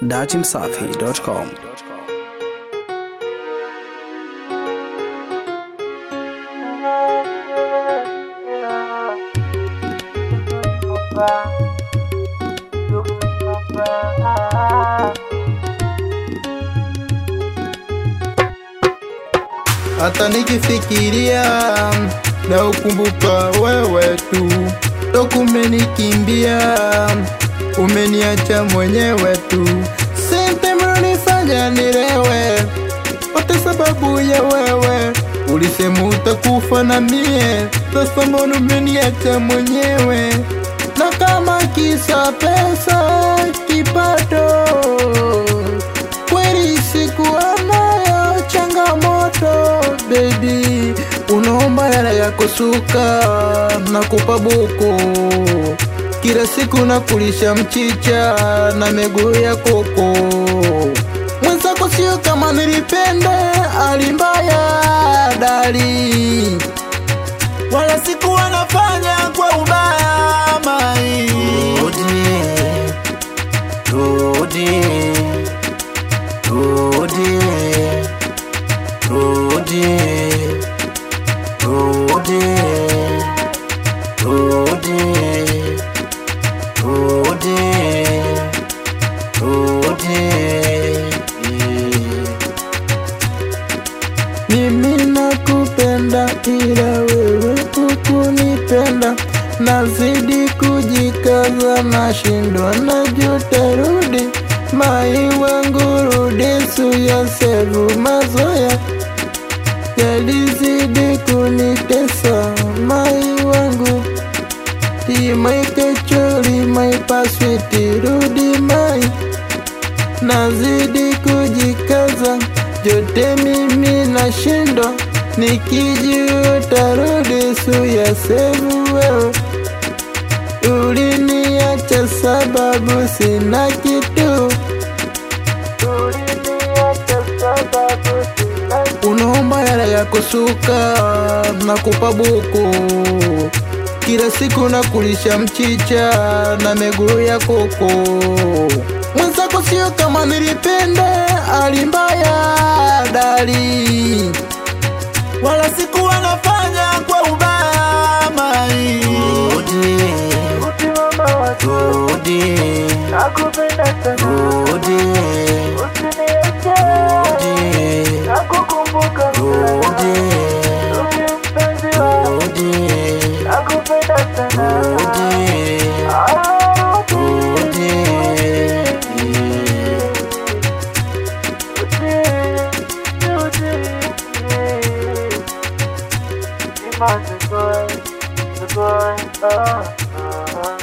datimsafi.com. hata nikifikiria na ukumbuka wewe tu, toku umenikimbia, umeniacha mwenyewe tu, sente mlonifanya nilewe, wote sababu ya wewe. Ulisema utakufa na mie, sasa mbona umeniacha mwenyewe? Na kama kisa pesa kipato, kweli sikuwa nayo changamoto baby, unaomba hela ya kusuka na kupa buku, kila siku nakulisha mchicha na miguu ya koko. Mwenzako sio kama nilipenda, alimbaya dali, wala sikuwa nafanya kwa ubaya mai. Rudi, rudi, rudi, rudi, rudi, rudi, rudi, rudi. Mimi nakupenda ila wewe hukunipenda, nazidi kujikaza, nashindwa najuta, rudi mai wangu, rudi suya sevu, mazoya yalizidi kunitesa, mai wangu timai kechori, mai paswiti, rudi mai nazidi kujikaza, jote mimi nashindwa, nikijuta rudi suya sevu wewe uliniacha sababu sina kitu, uliniacha sababu sina kitu. Unaomba hela ya kusuka na kupa buku, kila siku nakulisha mchicha na miguu ya koko. Mwenzako sio kama nilipenda, alimbaya dali, wala sikuwa nafanya kwa ubaya mai. Rudi, rudi, Nakupenda sana, rudi, usiniache, rudi, nakukumbuka rudi, sana, mpenzi wangu, rudi, nakupenda sana, rudi, Ah, rudi. rudi, rudi. Iman the boy, the boy, ah, ah.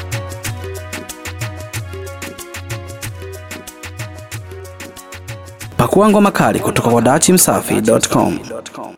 Pakua ngoma kali kutoka kwa datimsafi.com.